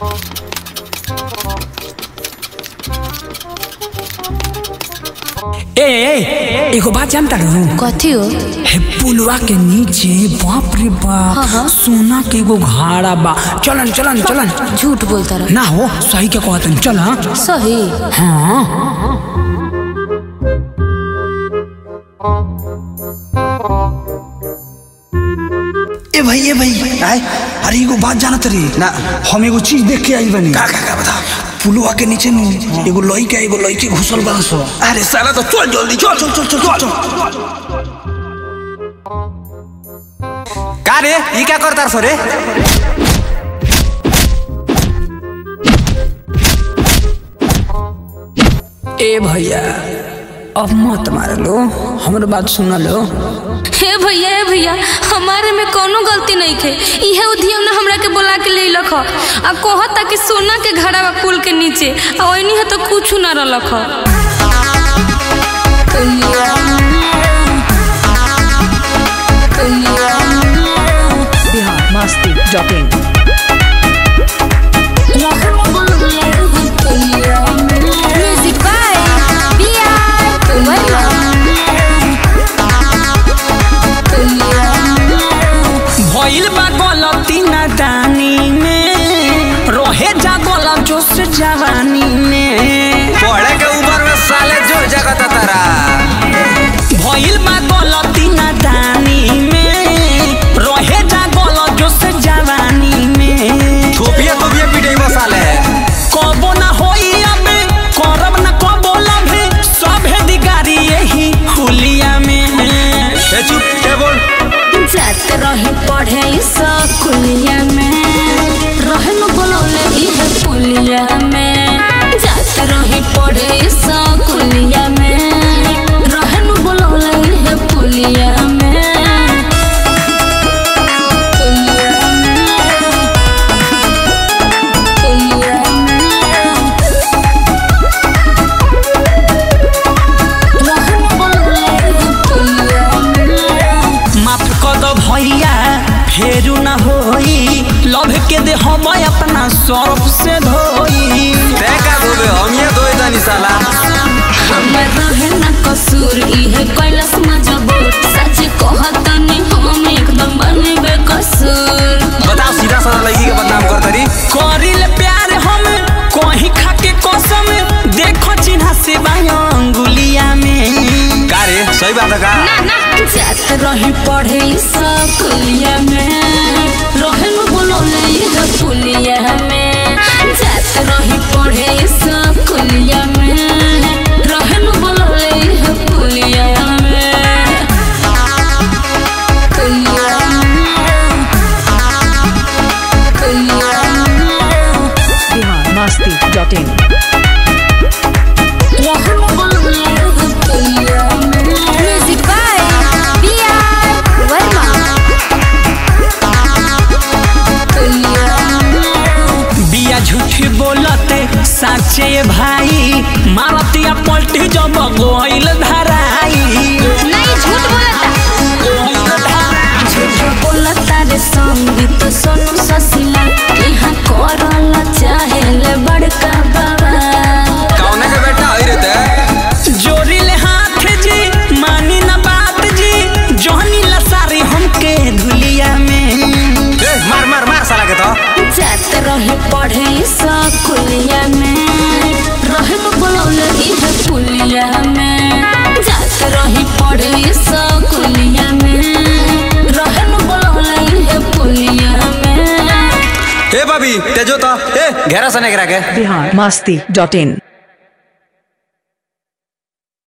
ए ए एगो बात जानता रहूं कथी हो हे पुलवा के नीचे बाप रे बाप हाँ, हाँ। सोना के एगो घाड़ा बा चलन चलन चलन झूठ बोलता रह ना हो सही के कहतन चल हाँ। सही हाँ ए भाई ए भाई आए अरे एगो बात जानत रही ना हम एगो चीज देख के आई बनी का का का बता पुलवा के नीचे नु एगो लइका एगो लइके घुसल बा सो अरे साला तो चल जल्दी चल चल चल चल चल का रे ई क्या करतार सो रे ए भैया अब मत मार लो हमर बात सुन लो हे भैया हे भैया हमारे में कोनो गलती नहीं थे इहे उधियम ने हमरा के बुला के ले लख आ कहता कि सोना के घड़ा बा पुल के नीचे आ ओइनी है तो कुछ ना रलख Bihar Masti dot in music by बिया भइल बा गलती नादानी में रहे जा गलत जोश जवानी में पढ़े के उम्र में साले जो जगत तारा भइल बा गलती नादानी में रहे जा गलत जोश जवानी में थोपिया थोपिया पीटे बा साले कबो ना होई अब करब ना कबो लभे सभे दिगारी यही हुलिया में ए चुप के बोल जात रही पढ़े स्कूलिया में रहे न बोलौले इहे पुलिया में जात रही पढ़े स्कूलिया में रहे न बोलौले इहे पुलिया में पुलिया में पुलिया में रहे न बोलौले इहे पुलिया में माफ कर दो भैया फेरू ना होई लभ के दे हम अपना सर्फ से धोई ते का धोबे हम ये धोई तानी साला हमर रहे न कसूर इहे कैलाश मजबूर सच कहतनी हम एकदम बनबे कसूर बताओ सीधा साधा लड़की के बदनाम कर तरी करिल प्यार हम कहीं खा के कसम देखो चिन्हा से अंगुलिया में का रे सही बात है का जात रही पढ़े स्कूलिया में रहे न बोलौले इहे पुलिया में जात रही पढ़े स्कूलिया में रहे न बोलौले इहे पुलिया में पुलिया में पुलिया में Bihar Masti dot in music by B R Verma बिया झूठ बोलते साचे भाई मारतिया पलटी जब गोइल धराई नहीं झूठ बोलता गोइल धराई। झूठ बोलता रे संगीत सोनू ससिला यहाँ करल चाहेले बड़का बाबा कौने के बेटा होई रे ते जोरिले हाथ जी मानी ना बात जी जोहनी लसारी हमके धुलिया में ए मार मार मार साला के तो जात रहे पढ़े स्कूलिया में रहे न बोलौले इहे पुलिया में जात रही पढ़े स्कूलिया में रहे न बोलौले इहे पुलिया में ए भाभी तेजो तो ए घेरा सने करा के बिहार मस्ती डॉट इन